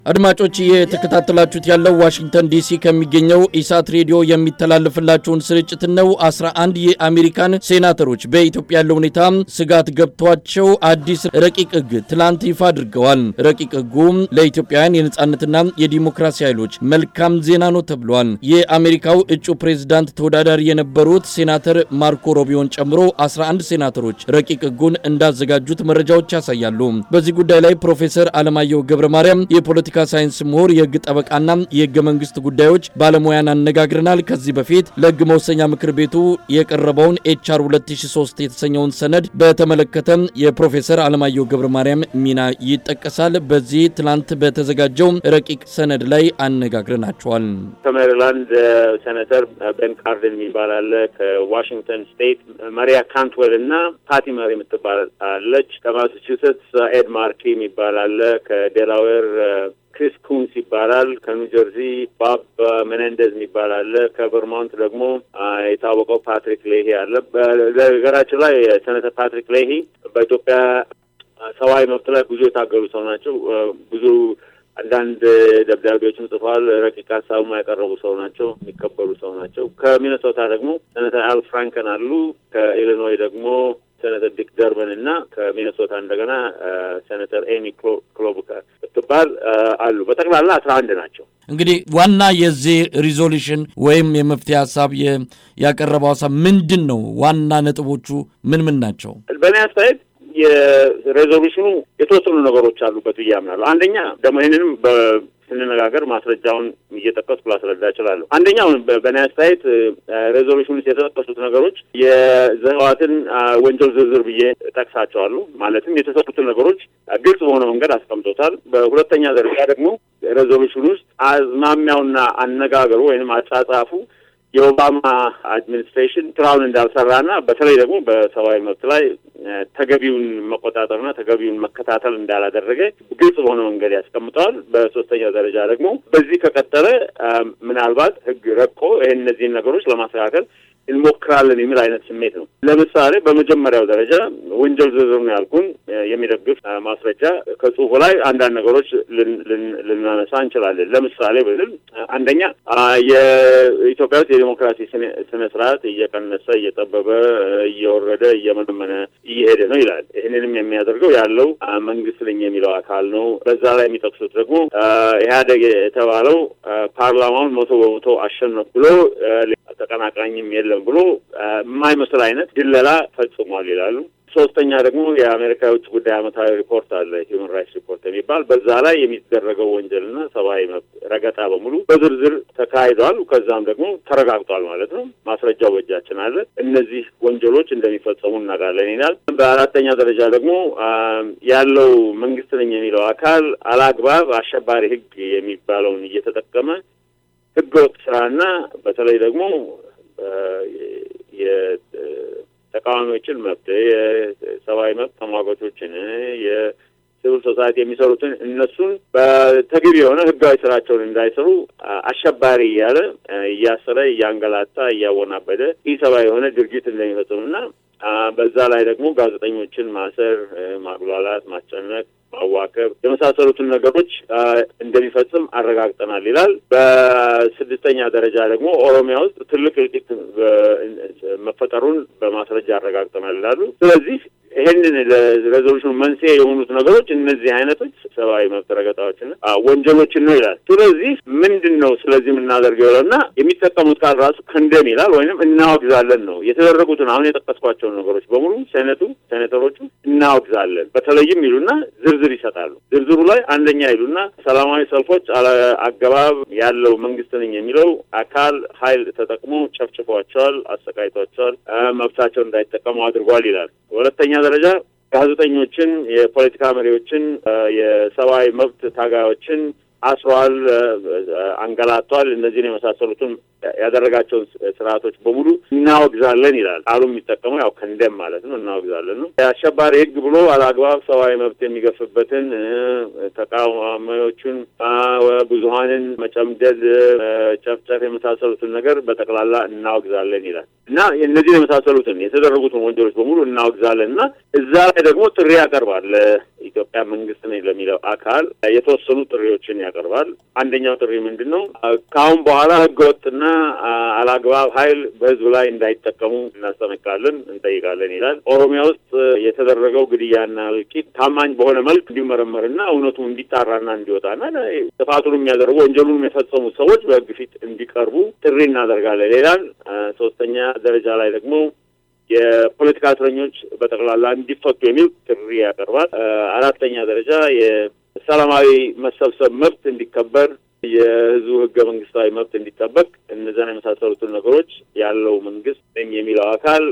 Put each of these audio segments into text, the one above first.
አድማጮች የተከታተላችሁት ያለው ዋሽንግተን ዲሲ ከሚገኘው ኢሳት ሬዲዮ የሚተላለፍላችሁን ስርጭት ነው። 11 የአሜሪካን ሴናተሮች በኢትዮጵያ ያለው ሁኔታ ስጋት ገብቷቸው አዲስ ረቂቅ ሕግ ትላንት ይፋ አድርገዋል። ረቂቅ ሕጉ ለኢትዮጵያውያን የነጻነትና የዲሞክራሲ ኃይሎች መልካም ዜና ነው ተብሏል። የአሜሪካው እጩ ፕሬዝዳንት ተወዳዳሪ የነበሩት ሴናተር ማርኮ ሮቢዮን ጨምሮ 11 ሴናተሮች ረቂቅ ሕጉን እንዳዘጋጁት መረጃዎች ያሳያሉ። በዚህ ጉዳይ ላይ ፕሮፌሰር አለማየሁ ገብረ ማርያም የፖለቲ የፖለቲካ ሳይንስ ምሁር የህግ ጠበቃና የህገ መንግስት ጉዳዮች ባለሙያን አነጋግረናል። ከዚህ በፊት ለህግ መወሰኛ ምክር ቤቱ የቀረበውን ኤችአር 2003 የተሰኘውን ሰነድ በተመለከተ የፕሮፌሰር አለማየሁ ገብረ ማርያም ሚና ይጠቀሳል። በዚህ ትናንት በተዘጋጀው ረቂቅ ሰነድ ላይ አነጋግረናቸዋል። ከሜሪላንድ ሴኔተር ቤን ካርደን የሚባል አለ። ከዋሽንግተን ስቴት ማሪያ ካንትዌል እና ፓቲ መሪ የምትባል አለች። ከማሳቹሴትስ ኤድ ማርኪ የሚባል አለ። ከዴላዌር ክሪስ ኩንስ ይባላል። ከኒው ጀርዚ ባብ ሜኔንደዝ የሚባል አለ። ከቨርማንት ደግሞ የታወቀው ፓትሪክ ሌሂ አለ። በነገራችን ላይ ሴኔተር ፓትሪክ ሌሂ በኢትዮጵያ ሰብአዊ መብት ላይ ብዙ የታገሉ ሰው ናቸው። ብዙ አንዳንድ ደብዳቤዎችን ጽፏል። ረቂቅ ሀሳቡ ያቀረቡ ሰው ናቸው። የሚከበሩ ሰው ናቸው። ከሚነሶታ ደግሞ ሴኔተር አል ፍራንከን አሉ። ከኢሊኖይ ደግሞ ሴኔተር ዲክ ደርበን እና ከሚነሶታ እንደገና ሴኔተር ኤሚ ክሎቡከር ብትባል አሉ። በጠቅላላ አስራ አንድ ናቸው። እንግዲህ ዋና የዚህ ሪዞሉሽን ወይም የመፍትሄ ሀሳብ ያቀረበው ሀሳብ ምንድን ነው? ዋና ነጥቦቹ ምን ምን ናቸው? በእኔ አስተያየት የሬዞሉሽኑ የተወሰኑ ነገሮች አሉበት ብዬ አምናለሁ። አንደኛ ደግሞ ይህንንም ስንነጋገር ማስረጃውን እየጠቀስኩ ላስረዳ እችላለሁ። አንደኛው በእኔ አስተያየት ሬዞሉሽን ውስጥ የተጠቀሱት ነገሮች የህወሓትን ወንጀል ዝርዝር ብዬ ጠቅሳቸዋለሁ። ማለትም የተሰጡትን ነገሮች ግልጽ በሆነ መንገድ አስቀምጦታል። በሁለተኛ ደረጃ ደግሞ ሬዞሉሽን ውስጥ አዝማሚያውና አነጋገሩ ወይም አጻጻፉ የኦባማ አድሚኒስትሬሽን ስራውን እንዳልሰራና በተለይ ደግሞ በሰብአዊ መብት ላይ ተገቢውን መቆጣጠርና ተገቢውን መከታተል እንዳላደረገ ግልጽ በሆነ መንገድ ያስቀምጠዋል። በሶስተኛ ደረጃ ደግሞ በዚህ ከቀጠለ ምናልባት ህግ ረቆ ይህን እነዚህን ነገሮች ለማስተካከል እንሞክራለን የሚል አይነት ስሜት ነው። ለምሳሌ በመጀመሪያው ደረጃ ወንጀል ዝርዝር ነው ያልኩን የሚደግፍ ማስረጃ ከጽሁፉ ላይ አንዳንድ ነገሮች ልናነሳ እንችላለን። ለምሳሌ ብልል አንደኛ የኢትዮጵያ ውስጥ የዲሞክራሲ ስነ ስርዓት እየቀነሰ እየጠበበ እየወረደ እየመነመነ እየሄደ ነው ይላል። ይህንንም የሚያደርገው ያለው መንግስት ነኝ የሚለው አካል ነው። በዛ ላይ የሚጠቅሱት ደግሞ ኢህአዴግ የተባለው ፓርላማውን መቶ በመቶ አሸነፍ ብሎ ተቀናቃኝም የለም ብሎ የማይመስል አይነት ድለላ ፈጽሟል ይላሉ። ሶስተኛ ደግሞ የአሜሪካ የውጭ ጉዳይ ዓመታዊ ሪፖርት አለ ሂውማን ራይትስ ሪፖርት የሚባል በዛ ላይ የሚደረገው ወንጀልና ሰብአዊ መብት ረገጣ በሙሉ በዝርዝር ተካሂዷል። ከዛም ደግሞ ተረጋግጧል ማለት ነው። ማስረጃው በእጃችን አለ። እነዚህ ወንጀሎች እንደሚፈጸሙ እናውቃለን ይላል። በአራተኛ ደረጃ ደግሞ ያለው መንግስት ነኝ የሚለው አካል አላግባብ አሸባሪ ህግ የሚባለውን እየተጠቀመ ህገወጥ ስራና በተለይ ደግሞ የተቃዋሚዎችን መብት የሰብአዊ መብት ተሟጋቾችን የሲቪል ሶሳይቲ የሚሰሩትን እነሱን በተገቢ የሆነ ህጋዊ ስራቸውን እንዳይሰሩ አሸባሪ እያለ እያሰረ እያንገላታ እያወናበደ ኢሰብአዊ የሆነ ድርጊት እንደሚፈጽሙና በዛ ላይ ደግሞ ጋዜጠኞችን ማሰር፣ ማጉላላት፣ ማስጨነቅ ማዋከብ የመሳሰሉትን ነገሮች እንደሚፈጽም አረጋግጠናል ይላል። በስድስተኛ ደረጃ ደግሞ ኦሮሚያ ውስጥ ትልቅ እልቂት መፈጠሩን በማስረጃ አረጋግጠናል ይላሉ። ስለዚህ ይህንን ለሬዞሉሽኑ መንስኤ የሆኑት ነገሮች እነዚህ አይነቶች ሰብአዊ መብት ረገጣዎችን ወንጀሎችን ነው ይላል። ስለዚህ ምንድን ነው ስለዚህ የምናደርገው ይለውና የሚጠቀሙት ቃል ራሱ ከንደም ይላል ወይም እናወግዛለን ነው። የተደረጉትን አሁን የጠቀስኳቸውን ነገሮች በሙሉ ሴኔቱ ሴኔተሮቹ እናወግዛለን በተለይም ይሉና ዝርዝር ይሰጣሉ። ዝርዝሩ ላይ አንደኛ ይሉና ሰላማዊ ሰልፎች አገባብ ያለው መንግስት ነኝ የሚለው አካል ኃይል ተጠቅሞ ጨፍጭፏቸዋል፣ አሰቃይቷቸዋል፣ መብታቸውን እንዳይጠቀሙ አድርጓል ይላል። ሁለተኛ ደረጃ ጋዜጠኞችን፣ የፖለቲካ መሪዎችን፣ የሰብአዊ መብት ታጋዮችን አስሯል፣ አንገላቷል። እነዚህን የመሳሰሉትን ያደረጋቸውን ስርዓቶች በሙሉ እናወግዛለን ይላል። ቃሉ የሚጠቀመው ያው ከንደም ማለት ነው። እናወግዛለን ነው። የአሸባሪ ሕግ ብሎ አላግባብ ሰብአዊ መብት የሚገፍበትን ተቃዋሚዎቹን፣ ብዙሀንን መጨምደድ፣ ጨፍጨፍ የመሳሰሉትን ነገር በጠቅላላ እናወግዛለን ይላል እና እነዚህን የመሳሰሉትን የተደረጉትን ወንጀሎች በሙሉ እናወግዛለን እና እዛ ላይ ደግሞ ጥሪ ያቀርባል ኢትዮጵያ መንግስት ነኝ ለሚለው አካል የተወሰኑ ጥሪዎችን ያቀርባል። አንደኛው ጥሪ ምንድን ነው? ከአሁን በኋላ ህገወጥና አላግባብ ኃይል በህዝብ ላይ እንዳይጠቀሙ እናስጠነቅቃለን፣ እንጠይቃለን ይላል። ኦሮሚያ ውስጥ የተደረገው ግድያና እልቂት ታማኝ በሆነ መልክ እንዲመረመርና እውነቱ እንዲጣራና እንዲወጣና ጥፋቱን የሚያደርጉ ወንጀሉን የፈጸሙ ሰዎች በህግ ፊት እንዲቀርቡ ጥሪ እናደርጋለን ይላል። ሶስተኛ ደረጃ ላይ ደግሞ የፖለቲካ እስረኞች በጠቅላላ እንዲፈቱ የሚል ጥሪ ያቀርባል። አራተኛ ደረጃ የሰላማዊ መሰብሰብ መብት እንዲከበር፣ የህዝቡ ህገ መንግስታዊ መብት እንዲጠበቅ፣ እነዚያን የመሳሰሉትን ነገሮች ያለው መንግስት ወይም የሚለው አካል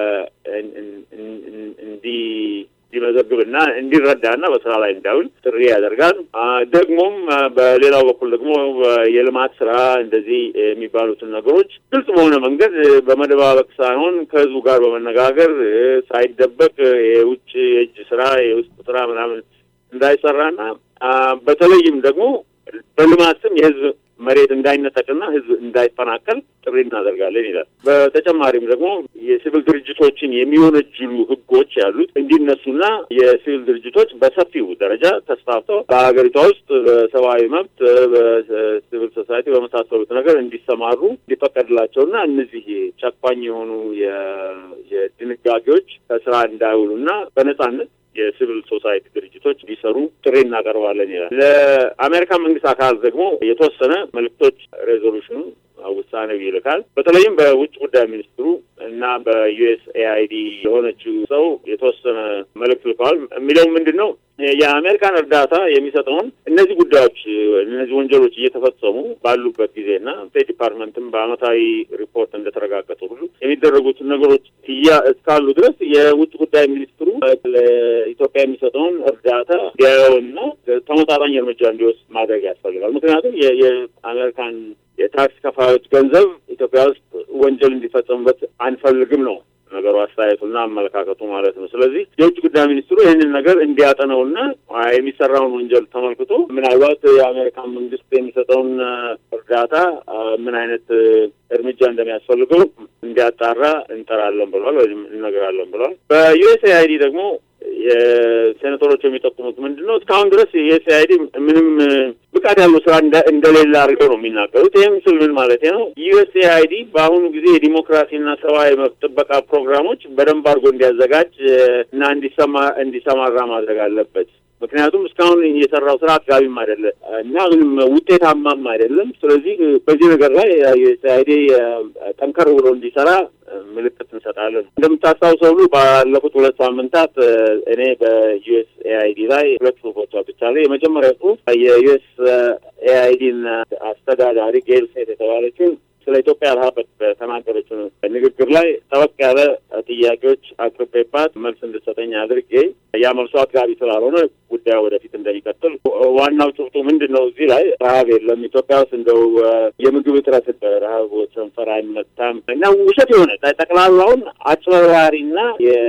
እንዲ እንዲመዘግብና እንዲረዳና በስራ ላይ እንዳይውል ጥሪ ያደርጋል። ደግሞም በሌላው በኩል ደግሞ የልማት ስራ እንደዚህ የሚባሉትን ነገሮች ግልጽ በሆነ መንገድ በመደባበቅ ሳይሆን ከህዝቡ ጋር በመነጋገር ሳይደበቅ የውጭ የእጅ ስራ የውስጥ ስራ ምናምን እንዳይሰራና በተለይም ደግሞ በልማት ስም የህዝብ መሬት እንዳይነጠቅና ህዝብ እንዳይፈናቀል ጥሪ እናደርጋለን ይላል። በተጨማሪም ደግሞ የሲቪል ድርጅቶችን የሚወነጅሉ ህጎች ያሉት እንዲነሱና የሲቪል ድርጅቶች በሰፊው ደረጃ ተስፋፍተው በሀገሪቷ ውስጥ በሰብአዊ መብት፣ በሲቪል ሶሳይቲ በመሳሰሉት ነገር እንዲሰማሩ እንዲፈቀድላቸውና እነዚህ ጨቋኝ የሆኑ የድንጋጌዎች ከስራ እንዳይውሉና በነጻነት የሲቪል ሶሳይቲ ድርጅቶች እንዲሰሩ ጥሪ እናቀርባለን ይላል። ለአሜሪካ መንግስት አካል ደግሞ የተወሰነ መልእክቶች ሬዞሉሽኑ ውሳኔው ይልካል። በተለይም በውጭ ጉዳይ ሚኒስትሩ እና በዩኤስ ኤአይዲ የሆነችው ሰው የተወሰነ መልእክት ልከዋል። የሚለው ምንድን ነው? የአሜሪካን እርዳታ የሚሰጠውን እነዚህ ጉዳዮች እነዚህ ወንጀሎች እየተፈጸሙ ባሉበት ጊዜና ስቴት ዲፓርትመንትም በአመታዊ ሪፖርት እንደተረጋገጠ ሁሉ የሚደረጉትን ነገሮች እያ እስካሉ ድረስ የውጭ ጉዳይ ሚኒስትሩ ለኢትዮጵያ የሚሰጠውን እርዳታ እንዲያየውና ተመጣጣኝ እርምጃ እንዲወስድ ማድረግ ያስፈልጋል። ምክንያቱም የአሜሪካን የታክስ ከፋዮች ገንዘብ ኢትዮጵያ ውስጥ ወንጀል እንዲፈጸሙበት አንፈልግም ነው ነገሩ፣ አስተያየቱና አመለካከቱ ማለት ነው። ስለዚህ የውጭ ጉዳይ ሚኒስትሩ ይህንን ነገር እንዲያጠነውና የሚሰራውን ወንጀል ተመልክቶ ምናልባት የአሜሪካን መንግስት የሚሰጠውን እርዳታ ምን አይነት እርምጃ እንደሚያስፈልገው እንዲያጣራ እንጠራለን ብለዋል ወይም እነግራለን ብለዋል። በዩኤስኤአይዲ ደግሞ የሴኔተሮች የሚጠቁሙት ምንድን ነው? እስካሁን ድረስ የዩኤስኤአይዲ ምንም ብቃት ያለው ስራ እንደሌለ አድርገው ነው የሚናገሩት። ይህም ስል ምን ማለት ነው? ዩኤስኤአይዲ በአሁኑ ጊዜ የዲሞክራሲና ሰብአዊ መብት ጥበቃ ፕሮግራሞች በደንብ አድርጎ እንዲያዘጋጅ እና እንዲሰማ እንዲሰማራ ማድረግ አለበት። ምክንያቱም እስካሁን የሰራው ስራ አጥጋቢም አይደለም እና ምንም ውጤታማም አይደለም። ስለዚህ በዚህ ነገር ላይ ዩኤስኤአይዲ ጠንከር ብሎ እንዲሰራ ምልክት እንሰጣለን። እንደምታስታውሰው ሁሉ ባለፉት ሁለት ሳምንታት እኔ በዩኤስ ኤአይዲ ላይ ሁለት ጽሁፎች አውጥቻለሁ። የመጀመሪያ ጽሁፍ የዩኤስ ኤአይዲን አስተዳዳሪ ጌል ሴት የተባለችውን ስለ ኢትዮጵያ ረሀብ በተናገረችው ንግግር ላይ ጠበቅ ያለ ጥያቄዎች አቅርቤባት መልስ እንድሰጠኝ አድርጌ ያ መልሶ አጥጋቢ ስላልሆነ ጉዳዩ ወደፊት እንደሚቀጥል ዋናው ጭብጡ ምንድን ነው? እዚህ ላይ ረሀብ የለም ኢትዮጵያ ውስጥ እንደው የምግብ እጥረት ረሀብ ሰንፈር አይመታም እና ውሸት የሆነ ጠቅላላውን አጭበርባሪና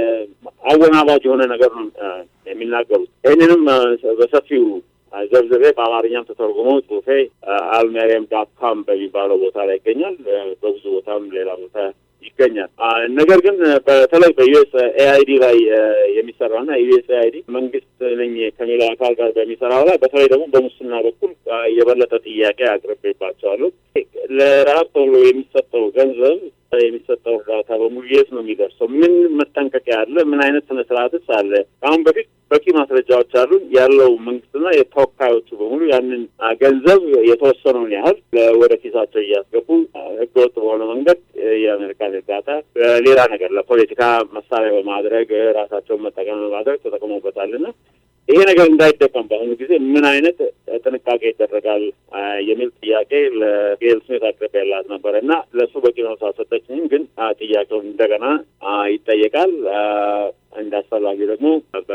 የአወናባጅ የሆነ ነገር ነው የሚናገሩት። ይህንንም በሰፊው ዘብዝቤ በአማርኛም ተተርጉሞ ጽሁፌ አልሜሪየም ዳት ካም በሚባለው ቦታ ላይ ይገኛል። በብዙ ቦታም ሌላ ቦታ ይገኛል። ነገር ግን በተለይ በዩኤስ ኤአይዲ ላይ የሚሰራና ዩኤስ ኤአይዲ መንግስት ነኝ ከሚለው አካል ጋር በሚሰራው ላይ በተለይ ደግሞ በሙስና በኩል የበለጠ ጥያቄ አቅርቤባቸዋለሁ። ለረሀብ ተብሎ የሚሰጠው ገንዘብ የሚሰጠው እርዳታ በሙሉ የት ነው የሚደርሰው? ምን መጠንቀቂያ አለ? ምን አይነት ስነ ስርዓትስ አለ? አሁን በፊት በቂ ማስረጃዎች አሉን። ያለው መንግስትና የተወካዮቹ በሙሉ ያንን ገንዘብ የተወሰነውን ያህል ወደ ኪሳቸው እያስገቡ ህገወጥ በሆነ መንገድ የአሜሪካን እርዳታ ሌላ ነገር ለፖለቲካ መሳሪያ በማድረግ ራሳቸውን መጠቀም በማድረግ ተጠቅሞበታልና ይሄ ነገር እንዳይደቀም በአሁኑ ጊዜ ምን አይነት ጥንቃቄ ይደረጋል የሚል ጥያቄ ለጌል ስሜት አቅርቤላት ነበረ እና ለእሱ በቂ መልስ አልሰጠችኝም። ግን ጥያቄውን እንደገና ይጠየቃል። እንደ አስፈላጊ ደግሞ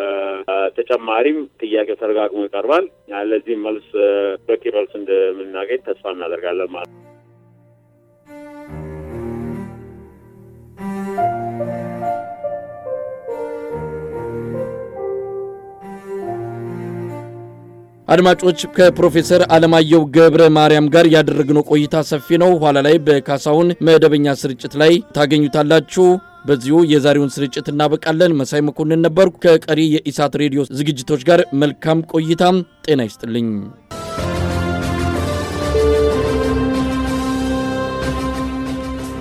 በተጨማሪም ጥያቄው ተደጋግሞ ይቀርባል። ለዚህም መልስ በቂ መልስ እንደምናገኝ ተስፋ እናደርጋለን ማለት ነው። አድማጮች ከፕሮፌሰር አለማየሁ ገብረ ማርያም ጋር ያደረግነው ቆይታ ሰፊ ነው። ኋላ ላይ በካሳሁን መደበኛ ስርጭት ላይ ታገኙታላችሁ። በዚሁ የዛሬውን ስርጭት እናበቃለን። መሳይ መኮንን ነበርኩ። ከቀሪ የኢሳት ሬዲዮ ዝግጅቶች ጋር መልካም ቆይታም ጤና ይስጥልኝ።